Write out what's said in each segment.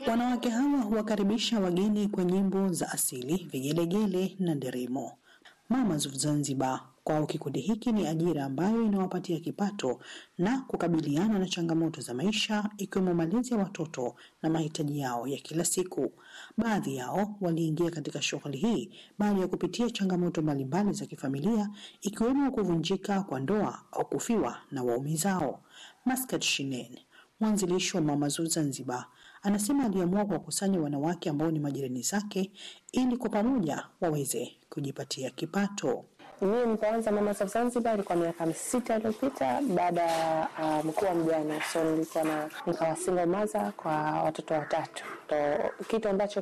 Wanawake hawa huwakaribisha wageni kwa nyimbo za asili, vigelegele na nderemo. Mamas of Zanzibar kwao kikundi hiki ni ajira ambayo inawapatia kipato na kukabiliana na changamoto za maisha ikiwemo malezi ya watoto na mahitaji yao ya kila siku. Baadhi yao waliingia katika shughuli hii baada ya kupitia changamoto mbalimbali za kifamilia ikiwemo kuvunjika kwa ndoa au kufiwa na waume zao. Maskat Shinen mwanzilishi wa Mamas of Zanzibar anasema aliamua kuwakusanya wanawake ambao ni majirani zake ili kwa pamoja waweze kujipatia kipato. Mimi nilipoanza Mamas of Zanzibar ilikuwa miaka sita iliyopita baada ya uh, mkuu wa mjane, so nilikuwa na nikawa single mother kwa watoto watatu, so kitu ambacho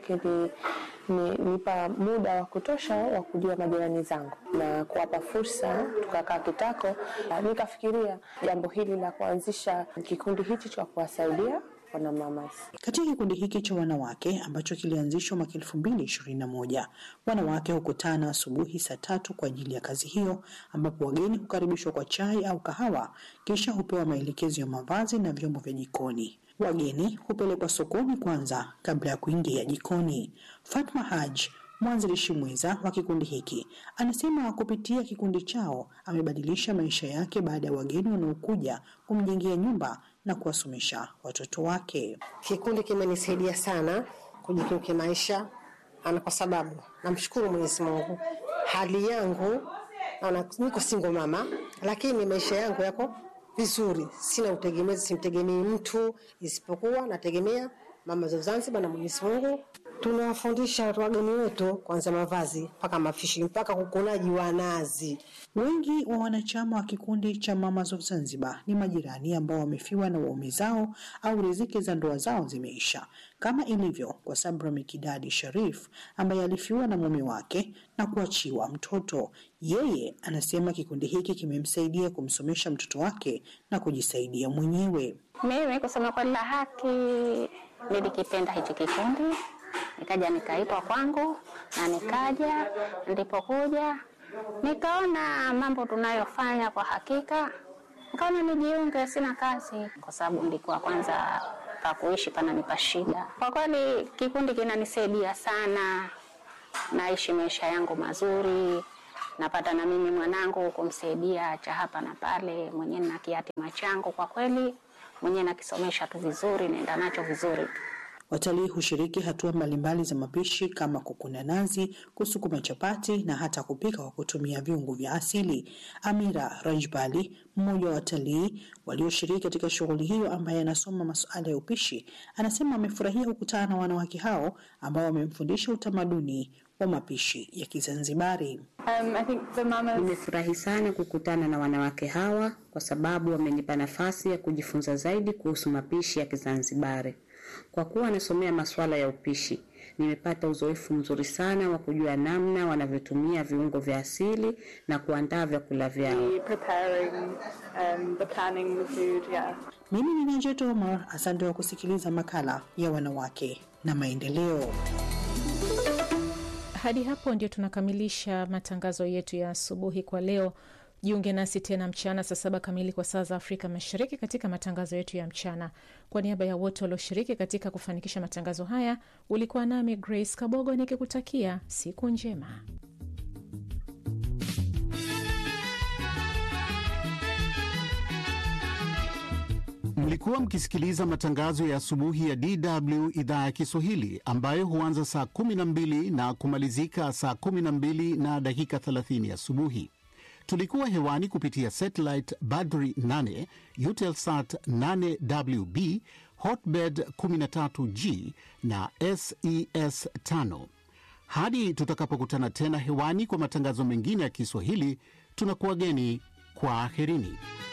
kilinipa muda wa kutosha wa kujua majirani zangu na kuwapa fursa. Tukakaa kitako, uh, nikafikiria jambo hili la kuanzisha kikundi hichi cha kuwasaidia wana mamas. Katika kikundi hiki cha wanawake ambacho kilianzishwa mwaka elfu mbili ishirini na moja wanawake hukutana asubuhi saa tatu kwa ajili ya kazi hiyo, ambapo wageni hukaribishwa kwa chai au kahawa, kisha hupewa maelekezo ya mavazi na vyombo vya jikoni. Wageni hupelekwa sokoni kwanza kabla ya kuingia jikoni. Fatma Haj mwanzilishi mwenza wa kikundi hiki anasema kupitia kikundi chao amebadilisha maisha yake baada ya wageni wanaokuja kumjengea nyumba na kuwasomesha watoto wake. Kikundi kimenisaidia sana kujikimu kimaisha, ana kwa sababu namshukuru Mwenyezi Mungu, hali yangu naona niko single mama, lakini maisha yangu yako vizuri, sina utegemezi, simtegemei mtu isipokuwa nategemea Mama za Zanzibar na Mwenyezi Mungu. Tunawafundisha wageni wetu kuanzia mavazi mpaka mafishi mpaka kukunaji wa nazi. Wengi wa wanachama wa kikundi cha Mamas of Zanzibar ni majirani ambao wamefiwa na waume zao au riziki za ndoa zao zimeisha, kama ilivyo kwa Sabra Mikidadi Sharif ambaye alifiwa na mume wake na kuachiwa mtoto. Yeye anasema kikundi hiki kimemsaidia kumsomesha mtoto wake na kujisaidia mwenyewe. Mimi kusema kweli la haki, nilikipenda hichi kikundi, nikaja nikaitwa kwangu na nikaja. Nilipokuja nikaona mambo tunayofanya kwa hakika, nikaona nijiunge. Sina kazi kwa sababu nilikuwa kwanza pa kuishi pananipa shida. Kwa kweli kikundi kinanisaidia sana, naishi maisha yangu mazuri napata na mimi mwanangu kumsaidia cha hapa na pale, mwenyewe na kiatima changu kwa kweli mwenyewe nakisomesha tu vizuri, naenda nacho vizuri. Watalii hushiriki hatua mbalimbali za mapishi kama kukuna nazi, kusukuma chapati na hata kupika kwa kutumia viungo vya asili. Amira Rajbali, mmoja wa watalii walioshiriki katika shughuli hiyo, ambaye anasoma masuala ya upishi, anasema amefurahia kukutana na wanawake hao ambao wamemfundisha utamaduni wa mapishi ya Kizanzibari. Um, I think the mamas... Nimefurahi sana kukutana na wanawake hawa kwa sababu wamenipa nafasi ya kujifunza zaidi kuhusu mapishi ya Kizanzibari. Kwa kuwa nasomea masuala ya upishi, nimepata uzoefu mzuri sana wa kujua namna wanavyotumia viungo vya asili na kuandaa vyakula vyao. preparing, um, the planning the food, yeah. Mimi ni Najet Omar, asante kwa kusikiliza makala ya wanawake na maendeleo. Hadi hapo ndio tunakamilisha matangazo yetu ya asubuhi kwa leo. Jiunge nasi tena mchana saa saba kamili kwa saa za Afrika Mashariki katika matangazo yetu ya mchana. Kwa niaba ya wote walioshiriki katika kufanikisha matangazo haya, ulikuwa nami Grace Kabogo nikikutakia siku njema. Mlikuwa mkisikiliza matangazo ya asubuhi ya DW idhaa ya Kiswahili ambayo huanza saa 12 na kumalizika saa 12 na dakika 30 asubuhi. Tulikuwa hewani kupitia satellite Badri 8, Eutelsat 8WB, Hotbird 13G na SES 5. Hadi tutakapokutana tena hewani kwa matangazo mengine ya Kiswahili, tunakuwageni kwa aherini.